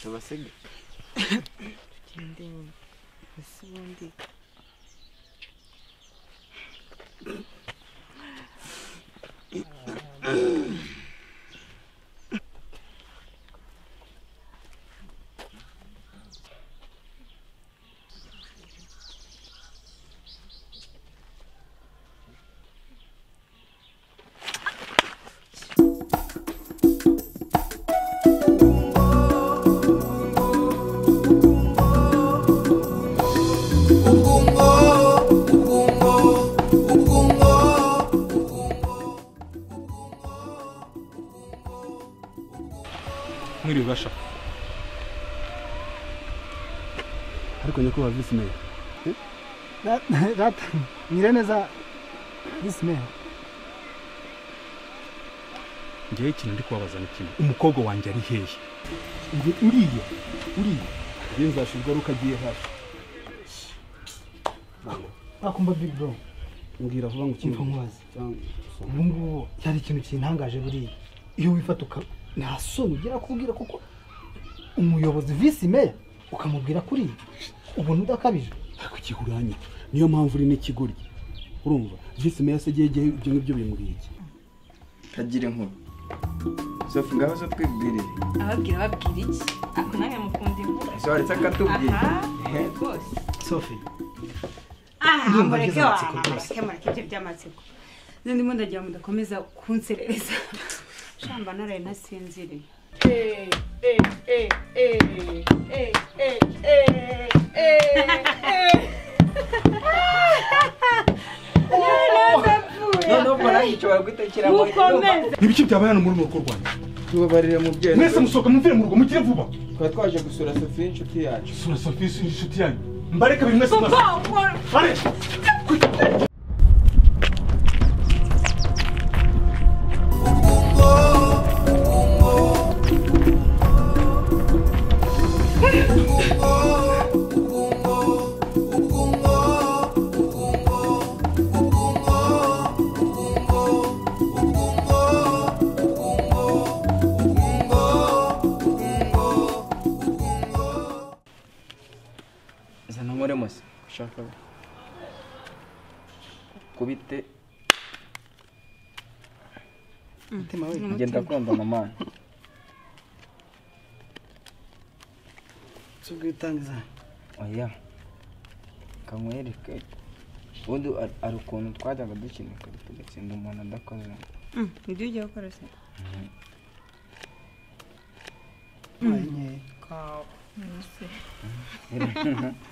abasiga Indi ese ubundi mwiriwe basha ariko nyakubahwa visi meya data mwire neza visi meya ngewe ikintu ndi kubabaza ni kimwe umukobwa wanjye ari hehe Uri- uriya uriya iyo nzashirwa ari ukagiye hafi akumva big bro mbwira vuba ngo ukine kimva mubazi cyangwa usome. ubu ngubu hari ikintu kintangaje buriya iyo wifata uka nta soni ugira kubwira kuko umuyobozi visi meya ukamubwira kuri ibi ubona udakabije ariko ikiguranye niyo mpamvu uri n'ikigoryi urumva visi meya se agiye igihe ibyo ngibyo bimuriye iki kagira inkuru sofu ngaho zo twibwirire ababwira babwira iki ako nanjye mukunda inkuru ese waretse akatubwira aha rwose sofi aha Ndumva mureke ngize amatsiko waha mureke mureke ibyo by'amatsiko none ndimo ndagira ngo mudakomeza kunserereza shamba naraye ntasinziriye noneho ubwo nanjye nshobora gutekeramo mukomeze ni ibiki byabaye hano muri uru rugo rwanjye tubabarire mubyeyi mwese musohoka muvire mu rugo mukire vuba twari twaje gusura sofi y'inshuti yacu sura sofisi inshuti yanyu mbareke buri mwese mwese papa bare zana nkore mose ushaka kubite umutima we ngenda kumva mama si ubwitangiza oya kamwereke ubundi ari- ari ukuntu twajyaga dukina ikarita ugatsinda umuntu adakoze ibyo ujya gukora se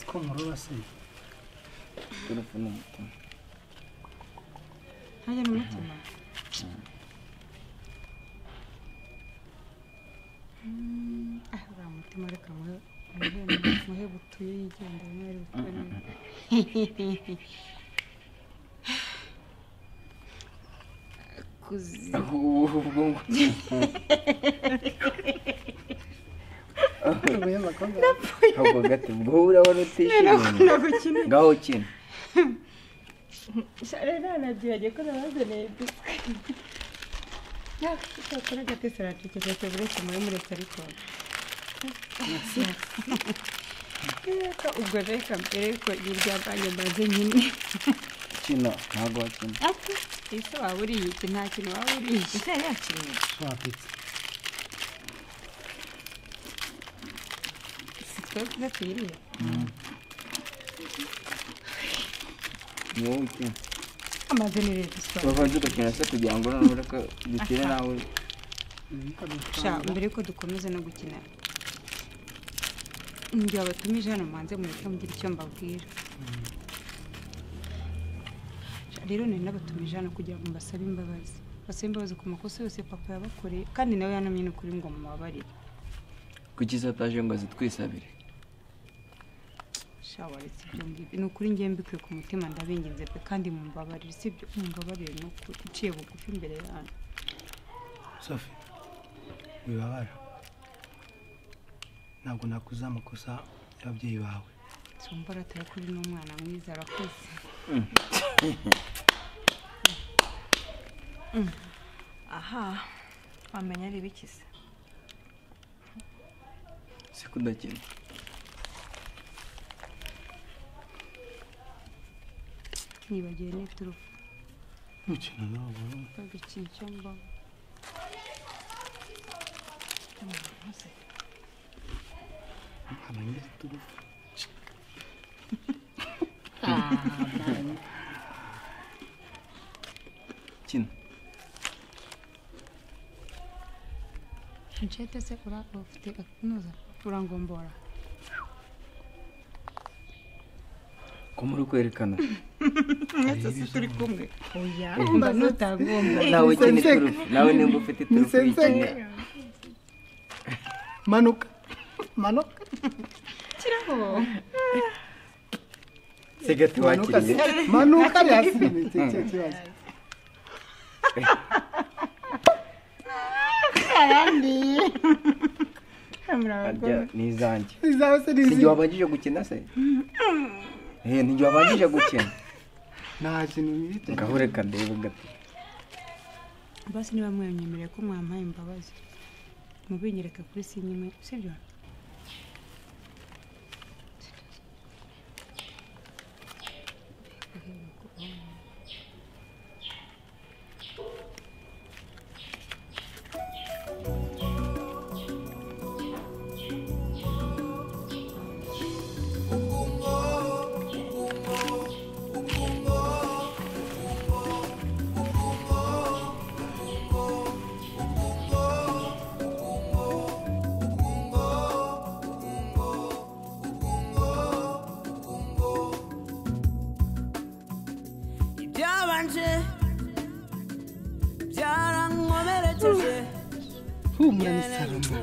ko nkurura se turufu ni umutima ntajya n'umutima ah uriya mutima reka muhe- muhe- muhe butuye yigendera niba ari bukore kuzi ubwo ubwo gati ubwo urabona utishimiye gukina ngaho ukina shara ntanabyibagiye ko nabazaniye biswi yakora agatese araceceka cyane uretse muri muretse ariko reka ubwo reka mbere ko irya bwanjye mbaze nyine ukina ntabwo wakina ati ese waba uriye iki nta kintu waba uriye ese yari yakiriye wapitse si twe tuba tuyiriye ni wowe ukina amaze ni leta iswa babanza ugakina se kugira ngo noneho ureke dukine nawe sha mbere ko dukomeza no gukina njye wabatumije hano mubanze mureke mugire icyo mbabwira Sha, rero nari nabatumije hano kugira ngo mbasabe imbabazi basabe imbabazi ku makosa yose papa yabakoreye kandi nawe yanamye ni ukuri ngo mubabarire kuki se ataje ngo azitwisabire sha waretse ibyo ngibyo ni ukuri ngewe mbikuye ku mutima ndabinginze pe kandi mumbabarire sibyo mumbabarire ni ukuri uciye bugufi imbere yanyu sofi wibabara ntabwo nakuze amakosa y'ababyeyi bawe tumva arataye kuri n'umwana mwiza arakoze aha wamenya ari ibiki se si kudakina nibagiwe n'iturufu gukina nabo bagakina icyo mbaho kina ncete se ura ufite akunoza urangombora ko muri kwerekana mwese si turi kumwe oya mba nutagomba nawe ukina sensei. iturufu nawe nimba ufite ni iturufu sensei. uyikine manuka manuka kirabo sigati manuka wakiriye manuka yasime arya ni izanjye izawe se ni ntigihe izihe wabanjije gukina se Eh, ntigihe wabanjije gukina nta kintu bita ngahure kadebe gato basi niba mwanyemereye ko mwampaye imbabazi mubinyereka kuri sinyime sibyo ibyabanje byarankomerekeje humura ni salama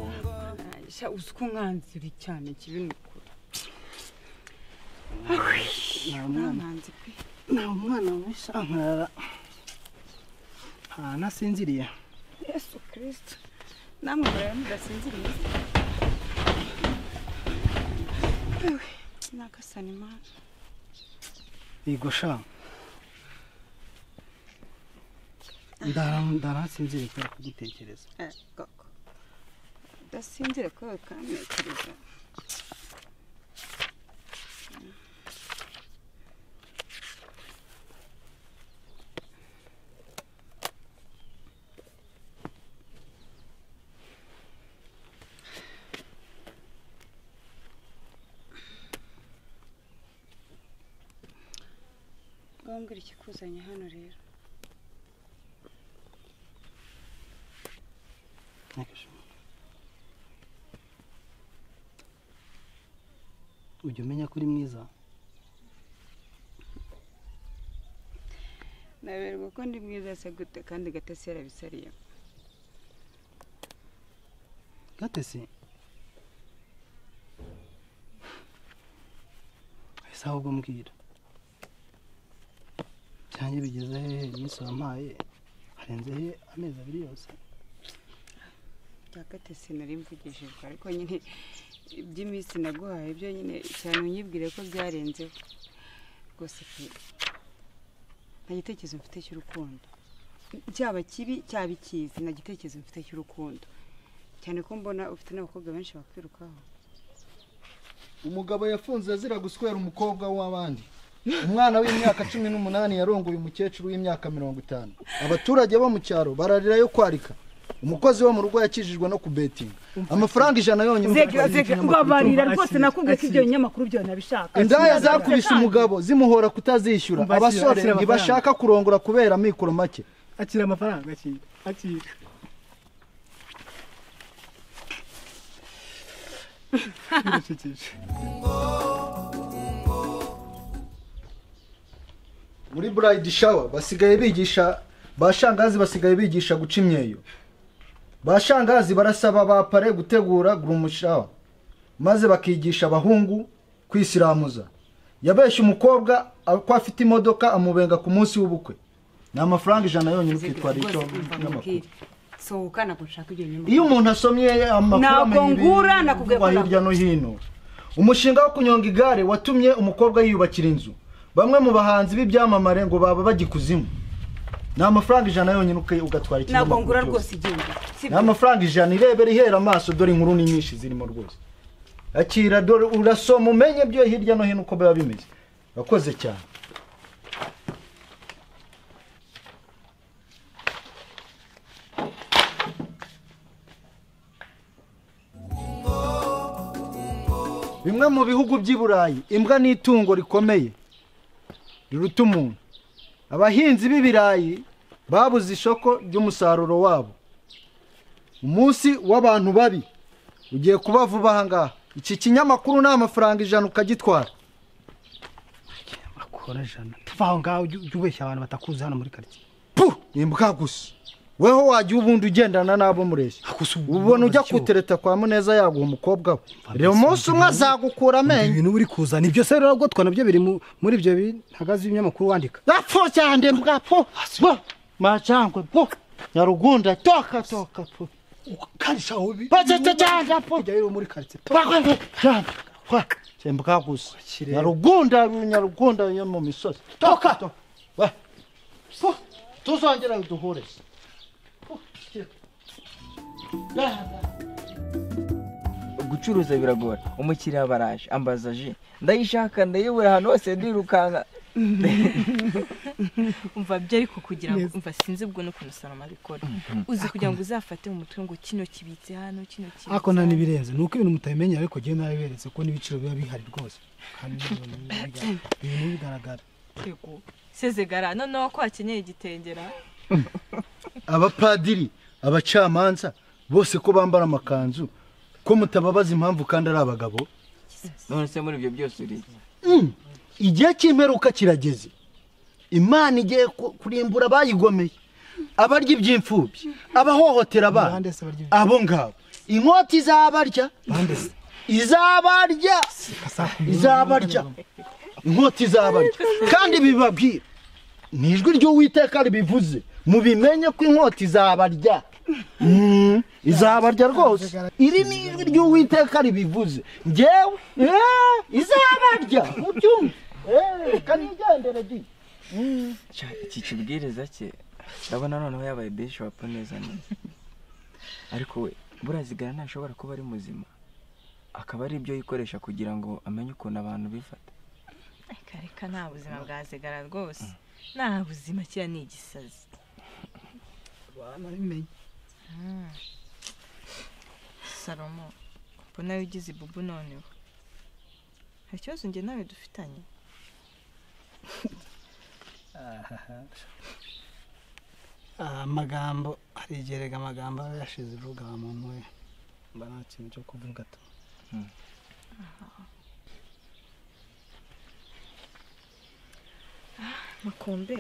sha uzi ko umwanzi uri cyane kibi ni ukuri ntankanzi pe ni umwana w'ishankarara ntanasinziriye yesu kirisita namwe mureba mudasinziriye nakasana imana yego sha ndara ndarasinziriye kubera kugutekereza Eh, koko udasinzire kubera ukantekereza wambwira ikikuzanye hano rero ujya umenya ko uri mwiza naberwa ko ndi mwiza se gute kandi gatesi yarabisariye gatesi ese ahubwo mbwira byanjye bigeze hehe iminsi wampaye harenze he amezi abiri yose bya gatesi nari mvugishijwe ariko nyine iby'iminsi naguhaye byo nyine cyane unyibwire ko byarenzeho rwose pe nta gitekerezo mfite cy'urukundo cyaba kibi cyaba ikizi nta gitekerezo mfite cy'urukundo cyane ko mbona ufite n'abakobwa benshi bakwirukaho umugabo yafunze azira guswera umukobwa w'abandi umwana w'imyaka cumi n'umunani yarongoye umukecuru w'imyaka mirongo itanu abaturage bo mu cyaro bararira yo kwarika umukozi wo mu rugo yakijijwe no kubetinga amafaranga ijana yonyine ubabarira rwose nakubwiye ko ibyo binyamakuru byo nabishaka indaya zakubise umugabo zimuhora kutazishyura Umva, ashyira- abasore ashyira amafaranga. ntibashaka kurongora kubera amikoro make akira amafaranga akira akira birasekeje muri burayidi shawa basigaye bigisha ba shangazi basigaye bigisha guca imyeyo ba shangazi barasaba ba pare gutegura gurumushirawa maze bakigisha abahungu kwisiramuza yabeshye umukobwa a- ko afite imodoka amubenga ku munsi w'ubukwe ni amafaranga ijana yonyine ukitwara icyo n'amakuru sohoka ntabwo nshaka ibyo binyamakuru iyo umuntu asomye amakuru Ntabwo amenya ibi- ngura, nakubwiye ko bivugwa hirya no hino umushinga wo kunyonga igare watumye umukobwa yiyubakira inzu bamwe mu bahanzi b'ibyamamare ngo baba bagikuzimu ni amafaranga ijana yonyine uke- ntabwo ugatwara ikinyamakuru ngura cyose. rwose igihumbi ni amafaranga ijana irebera ihera amaso dore inkuru ni nyinshi zirimo rwose akira dore urasoma umenye byo hirya no hino uko biba bimeze urakoze cyane bimwe mu bihugu by'i burayi imbwa ni itungo rikomeye riruta umuntu abahinzi b'ibirayi babuze isoko ry'umusaruro wabo umunsi w'abantu babi ugiye kuba vuba aha ngaha iki kinyamakuru ni amafaranga ijana ukagitwara akora jana tava aho ngaho ujye ujye ubeshya abantu batakuzi hano muri karitsiye pu imbwa gusa weho wajya ubundi ugendana n'abo mureshya Gusa ubu- ubona ujya buryo. kutereta kwa muneza yaguha umukobwa we reba umunsi umwe azagukura amenyo ibintu uri kuzana ibyo se rero rwatwa nabyo biri mu- muri ibyo bihagaze ibinyamakuru wandika Napfo cyane mbwa po. Po. Majangwe po. Nyarugunda toka toka po. ukarisha aho bi- Bacete cyane po. ujya rero muri karitsiye Bakwe po. Cyane. Kwa. Sembwa gusa. Nyarugunda nyarugunda yo mu misozi. Toka toka. Wa. Po. Tuzongera duhure. Po. Ya. gucuruza biragora umukiriya baraje ambaza ji ndayishaka ndayibura ahantu hose ndirukanka umva byo ariko kugira ngo umva sinzi ubwo n'ukuntu sanoma abikora uzi kugira ngo uzafate mu mutwe ngo kino kibitse hano kino kibitse ariko nta hano. n'ibirenze ni uko ibintu mutabimenyera ariko njyewe nabiberetse ko n'ibiciro biba bihari rwose kandi n'ibintu bigaragara- ibintu bigaragara Yego. sezegara noneho ko akenyeye igitengera Abapadiri, abacamanza bose ko bambara amakanzu ko mutababaza impamvu kandi ari abagabo. none se muri ibyo byose uri iki? igihe cy'imperuka kirageze imana igiye ku- kurimbura abayigomeye abarya iby'imfubyi abahohotera abana Bande se barya abo ngabo inkota izabarya izabarya izabarya inkota izabarya kandi bibabwira ni ijwi ry'uwiteka ribivuze mubimenye ko inkota izabarya Mm, izabarya rwose iri ni ijwi ry'uwiteka ribivuze ngewe eh, izabarya mubyumve Eh, kanigendere di Cya, iki kibwiriza cye ndabona noneho yabaye bishopu neza neza ariko we burazigara ntashobora kuba ari muzima akaba ari ibyo yikoresha kugira ngo amenye ukuntu abantu bifata Ariko reka nta buzima bwa zegara rwose nta buzima kiriya ni igisazi Mm. salomo mbona nawe ugize ibubu noneho hari ikibazo njye nawe dufitanye Ah, amagambo hari igihe rega amagambo aba yashize urubuga muntu we mba nta kintu cyo kuvuga tu makombe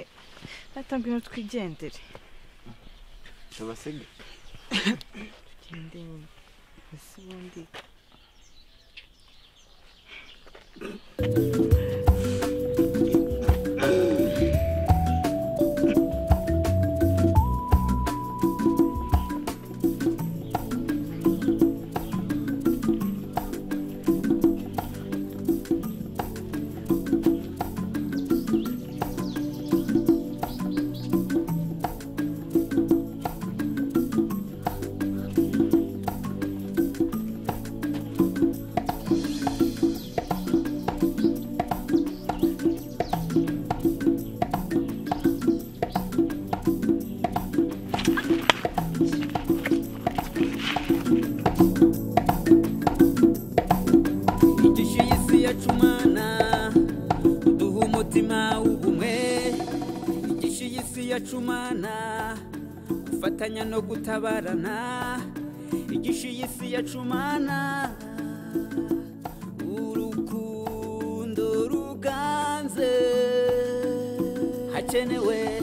natanga ino twigendere tubasige tugende nyine ese ubundi igishe y'isi yacu mana duha umutima w'ubumwe igishe y'isi yacu mana gufatanya no gutabarana igishe y'isi yacu mana urukundo ruganze hakenewe